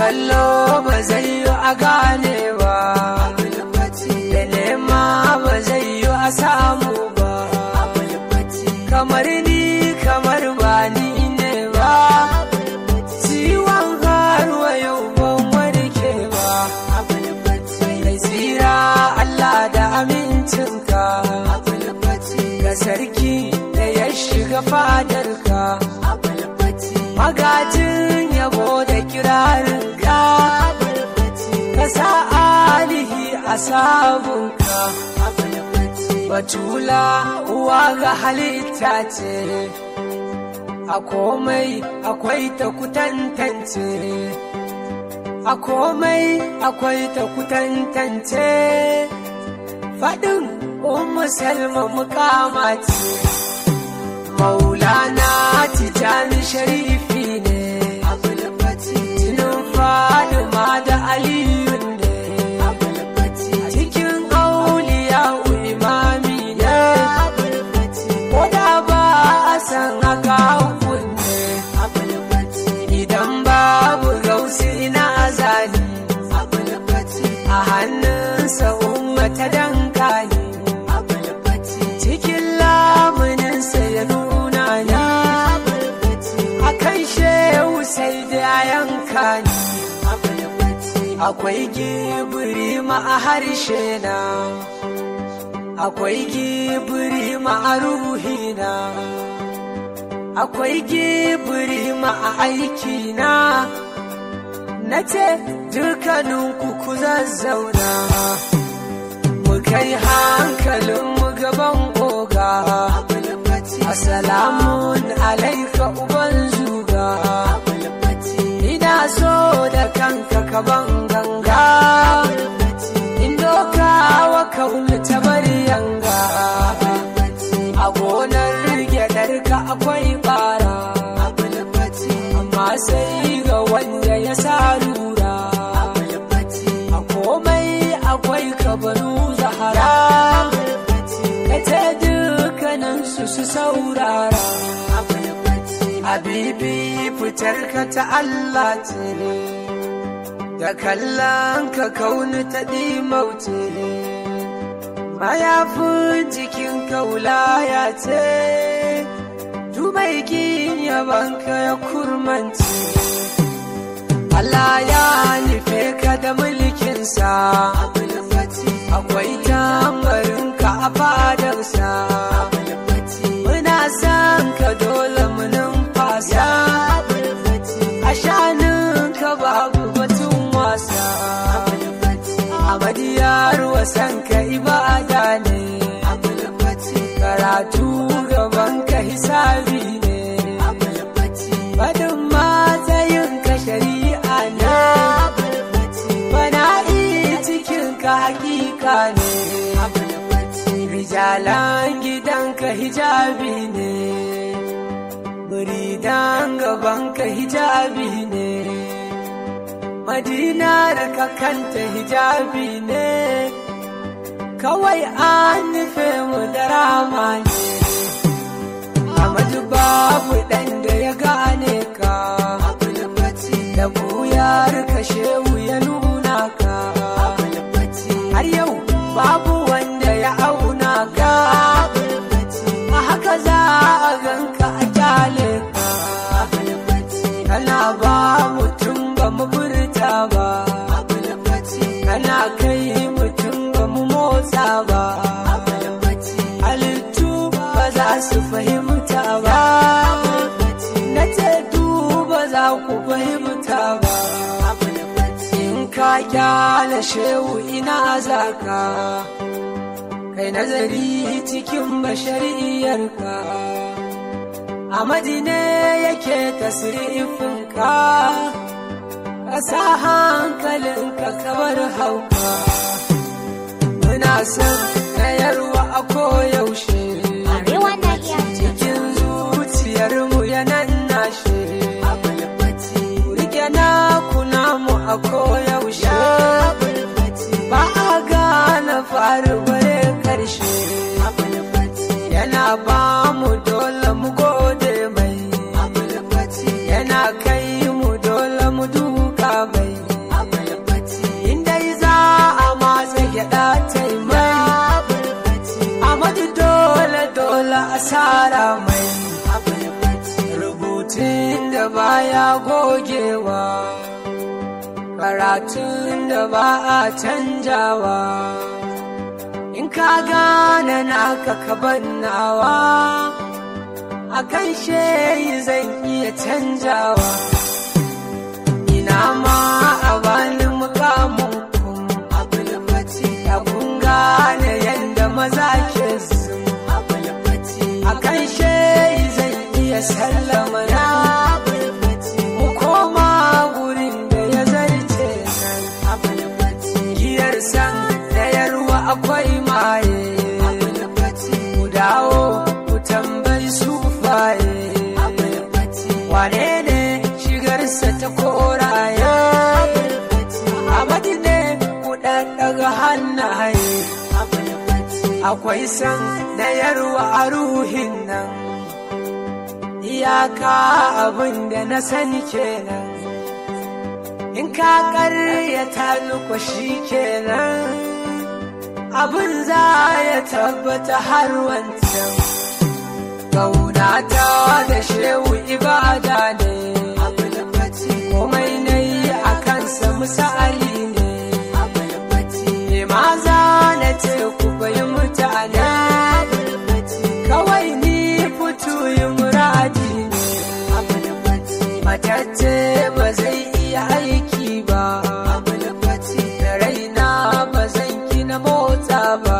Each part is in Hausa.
kallo ba zai yi a gane ba da nema ba zai yi a samu ba kamar ni kamar ba ni ne ba ciwon karuwa yau ban warke ba mai tsira Allah da amincinka ga sarki da ya shiga fadarka magajin yabo da kirarinka ka sa alihi a sabunka batula uwa ga halitta ce a komai akwai ta kutantance a komai akwai ta kutantance faɗin ummu salma mukama ce maulana tijani sharifi ne jinin fadima da aliyu ne cikin auliya imami ne ko da ba a san haka kunne idan babu gausi ina zali a hannunsa umma ta dankali cikin lamuninsa ya nuna ni a kan shehu sai da yanka ni akwai gibiri ma a harshe na akwai gibiri ma a ruhina akwai gibiri ma a aikina na ce dukkaninku ku zazzauna mu kai hankalin mu gaban oga Assalamun alaika uban zuga ina so da kanka kaban ganga in doka wa kaunu ta bari yanga a gonar gyaɗarka akwai bara amma sai ga wanda ya sa lura a komai akwai kabaru zahara ka ce dukkaninsu su saurara Habibi fitar ka ta Allah ce, da kallon ka kauni ta ɗimauce, mayafin jikin kaulaya ce, dubai yabanka ya kurmance. Allah ya nufe ka da mulkinsa, akwai tambarinka a fadarsa. Muna son ka dole mu numfasa, a shaninka babu batun wasa. Amadiyar wasan ka ibada ne, karatu gaban ka hisabi ne. Fadin matsayin ka shari'a ne, fana'i cikin ka hakika ne. Rijalan gidanka hijabi ne, muridan gabanka hijabi ne, madinar ka kanta hijabi ne, kawai an nufe mu da rama ne. Amadu babu ɗan da ya gane ka, da buyar ka shehu ya nuna ka, har yau babu wanda ya auna ka, a haka za a ganka a kyale ka, kana ba mutum ba mu furta ba, kana kai mutum ba mu motsa ba, halittu ba za su fahimta ba, na ce ba za ku fahimta ba. In ka kyale shehu ina zaka, kai nazari cikin bashariyarka. A madine yake tasirifinka, ka sa hankalinka kamar hauka. Muna son tsayarwa a koyaushe. Arewa na iya cikin zuciyarmu ya nashe rike na kuna mu a koyaushe ba a gane faru bare karshe yana ba mu dole mu gode mai yana kai mu dole mu duka mai rubutun da baya gogewa karatun da ba a canjawa in ka gane naka ka bannawa a kan sheyi zan iya canjawa ina ma a bani mukamin kun abulfati ya kun gane yadda maza ke sun abulfati a kan sheyi zan iya sallama na mu koma gurin da ya zarce nan abulfati giyar san da yarwa akwai maye abulfati mu dawo ku tambayi sufaye wane ne shigarsa ta koraye Amadi ne ku ɗaɗɗaga hannaye akwai san da yarwa a ruhin nan iyaka abin da na sani kenan in ka ƙaryata luko shi kenan abin za ya tabbata har wancan Kaunata da shehu ibada ne komai na yi a kansa misali ne ne maza na ce ku bai mutane kawai ni fito yi muradi ne matacce ba zai iya aiki ba da raina ba zan gina motsa ba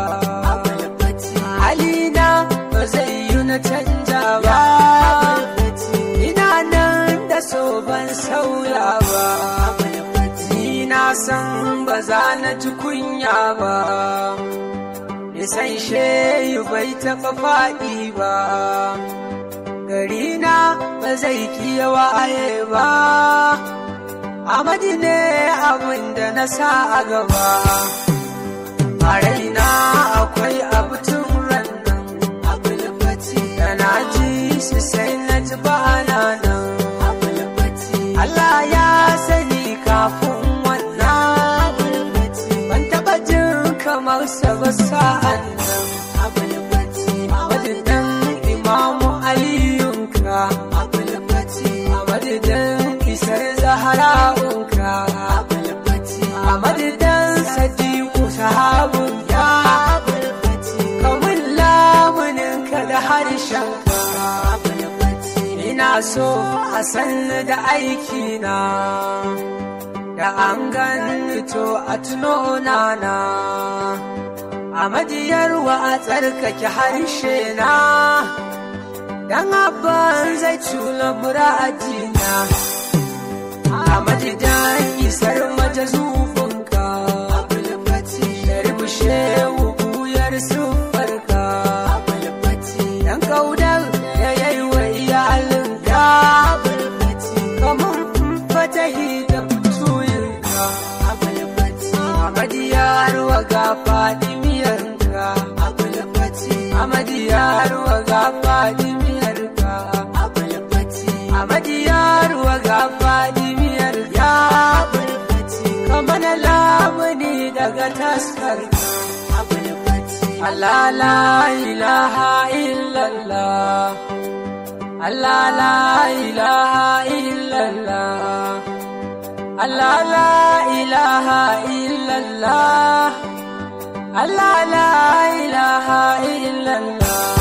halina ba zai yi na canja ba ina nan da so ban sauya ba ni na san ba za na ji kunya ba nisan shehu bai taɓa faɗi ba garina ba zai kiya waye ba Amadi ne abin da na sa a gaba a raina akwai abu tun rannan da na ji su sai na ji ba na nan Allah ya sani kafin wannan ban taɓa jin kamar sa ba sa'an nan madadin imamu aliyunka a madadin isar zahara'unka a madadin sadiku sahabunka kamun lamuninka da harshenka ina so a sanni da aikina da an gani to a tuno nana a madiyarwa a tsarkake harshe na dan abban zai cula muradina a madidan isar majazufunka sharbushe wuyar sufarka dan kaudar da yayi wa iyalinka kamar fatahi da fituyinka a madiyar wa ga fadimiyarka a madiyar wa ga fadimiyarka a madiyar wa ga fadimiyarka kamar lamuni daga taskarka Allah la ilaha illallah Allah la ilaha illallah Allah la ilaha illallah Allah la ilaha illallah